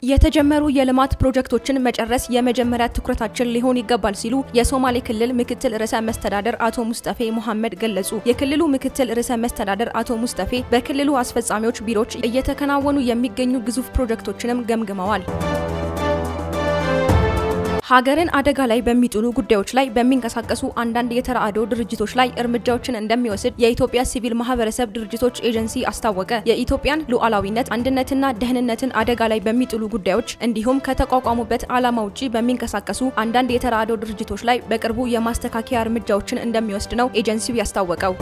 የተጀመሩ የልማት ፕሮጀክቶችን መጨረስ የመጀመሪያ ትኩረታችን ሊሆን ይገባል ሲሉ የሶማሌ ክልል ምክትል ርዕሰ መስተዳደር አቶ ሙስጠፌ መሐመድ ገለጹ። የክልሉ ምክትል ርዕሰ መስተዳደር አቶ ሙስጠፌ በክልሉ አስፈጻሚዎች ቢሮዎች እየተከናወኑ የሚገኙ ግዙፍ ፕሮጀክቶችንም ገምግመዋል። ሀገርን አደጋ ላይ በሚጥሉ ጉዳዮች ላይ በሚንቀሳቀሱ አንዳንድ የተራድኦ ድርጅቶች ላይ እርምጃዎችን እንደሚወስድ የኢትዮጵያ ሲቪል ማህበረሰብ ድርጅቶች ኤጀንሲ አስታወቀ። የኢትዮጵያን ሉዓላዊነት አንድነትና ደህንነትን አደጋ ላይ በሚጥሉ ጉዳዮች እንዲሁም ከተቋቋሙበት ዓላማ ውጪ በሚንቀሳቀሱ አንዳንድ የተራድኦ ድርጅቶች ላይ በቅርቡ የማስተካከያ እርምጃዎችን እንደሚወስድ ነው ኤጀንሲው ያስታወቀው።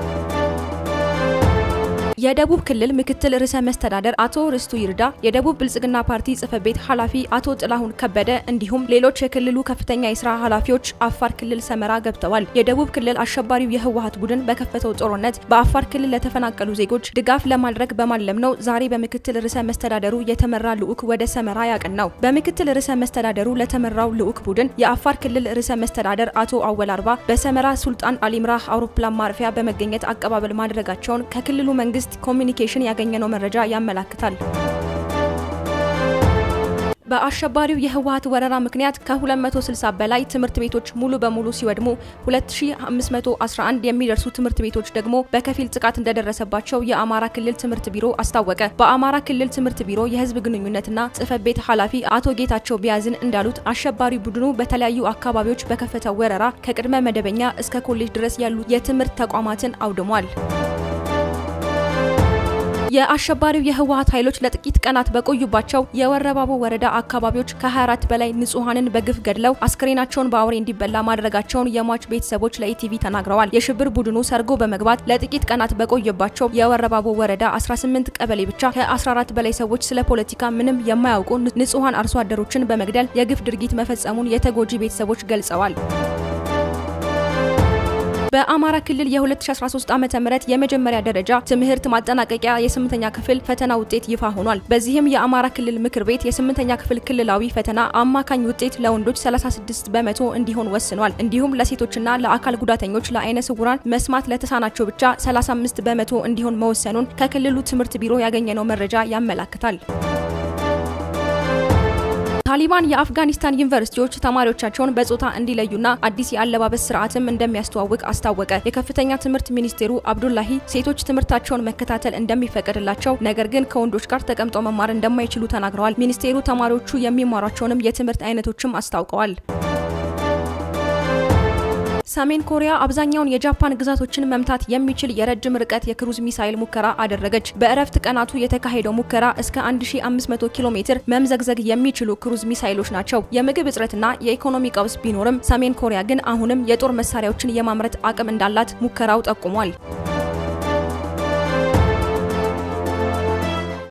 የደቡብ ክልል ምክትል ርዕሰ መስተዳደር አቶ ርስቱ ይርዳ፣ የደቡብ ብልጽግና ፓርቲ ጽህፈት ቤት ኃላፊ አቶ ጥላሁን ከበደ እንዲሁም ሌሎች የክልሉ ከፍተኛ የስራ ኃላፊዎች አፋር ክልል ሰመራ ገብተዋል። የደቡብ ክልል አሸባሪው የህወሀት ቡድን በከፈተው ጦርነት በአፋር ክልል ለተፈናቀሉ ዜጎች ድጋፍ ለማድረግ በማለም ነው ዛሬ በምክትል ርዕሰ መስተዳደሩ የተመራ ልዑክ ወደ ሰመራ ያቀናው። በምክትል ርዕሰ መስተዳደሩ ለተመራው ልዑክ ቡድን የአፋር ክልል ርዕሰ መስተዳደር አቶ አወል አርባ በሰመራ ሱልጣን አሊምራህ አውሮፕላን ማረፊያ በመገኘት አቀባበል ማድረጋቸውን ከክልሉ መንግስት ኮሚኒኬሽን ያገኘነው መረጃ ያመላክታል። በአሸባሪው የህወሀት ወረራ ምክንያት ከ260 በላይ ትምህርት ቤቶች ሙሉ በሙሉ ሲወድሙ 2511 የሚደርሱ ትምህርት ቤቶች ደግሞ በከፊል ጥቃት እንደደረሰባቸው የአማራ ክልል ትምህርት ቢሮ አስታወቀ። በአማራ ክልል ትምህርት ቢሮ የህዝብ ግንኙነትና ጽህፈት ቤት ኃላፊ አቶ ጌታቸው ቢያዝን እንዳሉት አሸባሪ ቡድኑ በተለያዩ አካባቢዎች በከፈተው ወረራ ከቅድመ መደበኛ እስከ ኮሌጅ ድረስ ያሉ የትምህርት ተቋማትን አውድሟል። የአሸባሪው የህወሀት ኃይሎች ለጥቂት ቀናት በቆዩባቸው የወረባቦ ወረዳ አካባቢዎች ከ24 በላይ ንጹሐንን በግፍ ገድለው አስክሬናቸውን በአውሬ እንዲበላ ማድረጋቸውን የሟች ቤተሰቦች ለኢቲቪ ተናግረዋል። የሽብር ቡድኑ ሰርጎ በመግባት ለጥቂት ቀናት በቆየባቸው የወረባቦ ወረዳ 18 ቀበሌ ብቻ ከ14 በላይ ሰዎች ስለ ፖለቲካ ምንም የማያውቁ ንጹሐን አርሶ አደሮችን በመግደል የግፍ ድርጊት መፈጸሙን የተጎጂ ቤተሰቦች ገልጸዋል። በአማራ ክልል የ2013 ዓ.ም የመጀመሪያ ደረጃ ትምህርት ማጠናቀቂያ የስምንተኛ ክፍል ፈተና ውጤት ይፋ ሆኗል። በዚህም የአማራ ክልል ምክር ቤት የስምንተኛ ክፍል ክልላዊ ፈተና አማካኝ ውጤት ለወንዶች 36 በመቶ እንዲሆን ወስኗል። እንዲሁም ለሴቶችና ለአካል ጉዳተኞች፣ ለአይነ ስውራን፣ መስማት ለተሳናቸው ብቻ 35 በመቶ እንዲሆን መወሰኑን ከክልሉ ትምህርት ቢሮ ያገኘነው መረጃ ያመላክታል። ታሊባን የአፍጋኒስታን ዩኒቨርሲቲዎች ተማሪዎቻቸውን በጾታ እንዲለዩና አዲስ የአለባበስ ስርዓትም እንደሚያስተዋውቅ አስታወቀ። የከፍተኛ ትምህርት ሚኒስቴሩ አብዱላሂ ሴቶች ትምህርታቸውን መከታተል እንደሚፈቀድላቸው ነገር ግን ከወንዶች ጋር ተቀምጠው መማር እንደማይችሉ ተናግረዋል። ሚኒስቴሩ ተማሪዎቹ የሚማሯቸውንም የትምህርት አይነቶችም አስታውቀዋል። ሰሜን ኮሪያ አብዛኛውን የጃፓን ግዛቶችን መምታት የሚችል የረጅም ርቀት የክሩዝ ሚሳይል ሙከራ አደረገች። በእረፍት ቀናቱ የተካሄደው ሙከራ እስከ 1500 ኪሎ ሜትር መምዘግዘግ የሚችሉ ክሩዝ ሚሳይሎች ናቸው። የምግብ እጥረትና የኢኮኖሚ ቀውስ ቢኖርም ሰሜን ኮሪያ ግን አሁንም የጦር መሳሪያዎችን የማምረት አቅም እንዳላት ሙከራው ጠቁሟል።